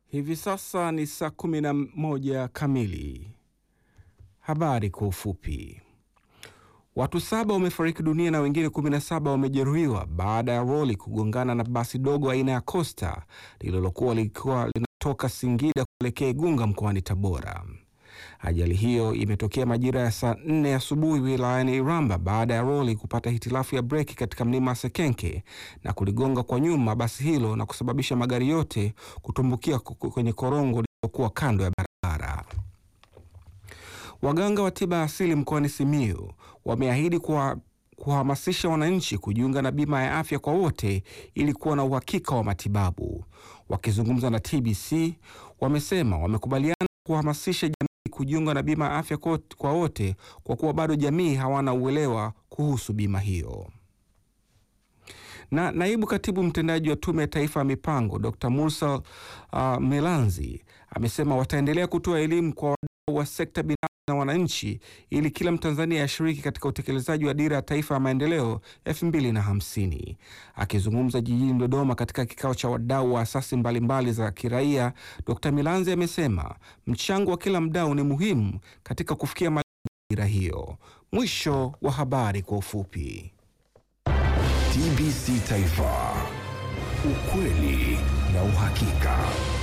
Hivi sasa ni saa kumi na moja kamili. Habari kwa ufupi. Watu saba wamefariki dunia na wengine 17 wamejeruhiwa baada ya roli kugongana na basi dogo aina ya Costa lililokuwa likiwa linatoka Singida kuelekea Igunga mkoani Tabora. Ajali hiyo imetokea majira ya saa nne asubuhi wilayani Iramba baada ya roli kupata hitilafu ya breki katika mlima Sekenke na kuligonga kwa nyuma basi hilo na kusababisha magari yote kutumbukia kwenye korongo lililokuwa kando ya barabara. Waganga wa tiba asili mkoani Simiyu wameahidi kuwa kuhamasisha wananchi kujiunga na bima ya afya kwa wote ili kuwa na uhakika wa matibabu. Wakizungumza na TBC, wamesema wamekubaliana kuhamasisha jamii kujiunga na bima ya afya kwa wote kwa kuwa bado jamii hawana uelewa kuhusu bima hiyo. Na naibu katibu mtendaji wa Tume ya Taifa ya Mipango Dr. Mursal uh, Melanzi amesema wataendelea kutoa elimu kwa wadau wa sekta binafsi na wananchi ili kila Mtanzania ashiriki katika utekelezaji wa Dira ya Taifa ya Maendeleo elfu mbili na hamsini. Akizungumza jijini Dodoma katika kikao cha wadau wa asasi mbalimbali za kiraia, Dr. Milanzi amesema mchango wa kila mdau ni muhimu katika kufikia malengo ya dira hiyo. Mwisho wa habari kwa ufupi. TBC Taifa, ukweli na uhakika.